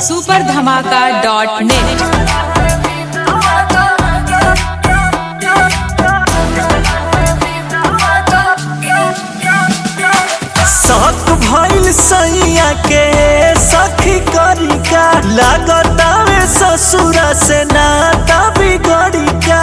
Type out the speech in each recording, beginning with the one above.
super धमाका dot net शक भइल सैया के सखी करी का लागतावे ससुरा से नाता बिगड़ी का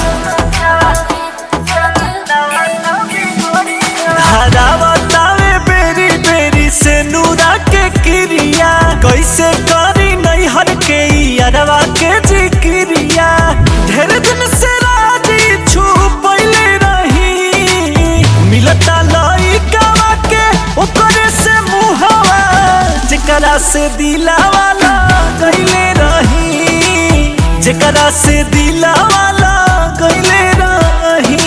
हरावतावे बेरी बेरी से नूरा के क्रिया कैसे करी नैहर के अरवा के जिक्रिया ढेर दिन से राजी छुपैले रही मिलता लइकावा के ओकरे से मुहवा जेकरा से दिलावा गईले रही जेकरा से दिलावा गईले रही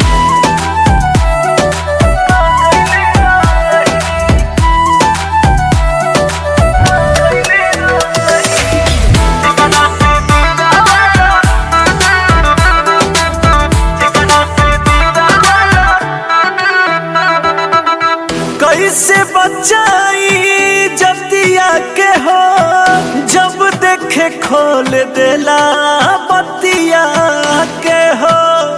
कैसे बचाई जतिया के हो जब देखे खोल देला बतिया के हो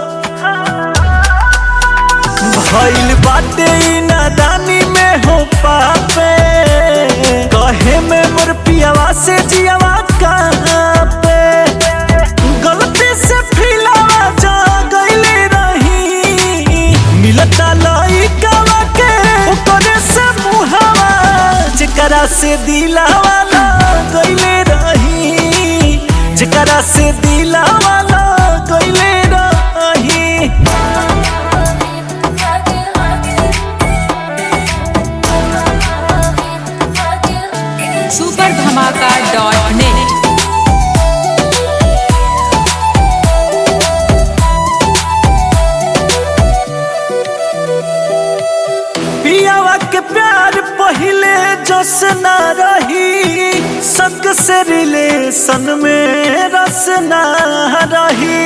भइल बाटे ई नादानी में हो पापे कहे में मोर पियावा से जियावा कहाँ पे गलती से फिलावा जा गईले रही मिलता लइकावा के ओकरे से मुहावा जेकरा से दिलावा गईले रही जेकरा से दिलावा गईले रही सुपर धमाका डॉट नेट पियावा के प्यार पहिले जस ना रही संग से रिलेशन में रस ना रही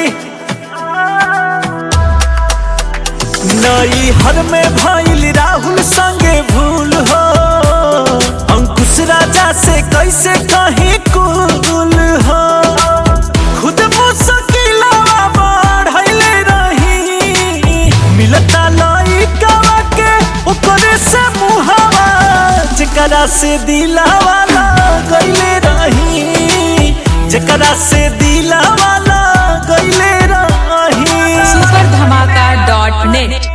नई हर में भइल राहुल संगे भूल हो अंकुश राजा से कैसे कहीं कुल हो खुद मुश्किलवा बढ़ैले रही मिलता लइकावा के ओकरे से मुहावा जेकरा से दिलावा गईले रही जेकरा से दिलावा गईले रही सुपर धमाका डॉट नेट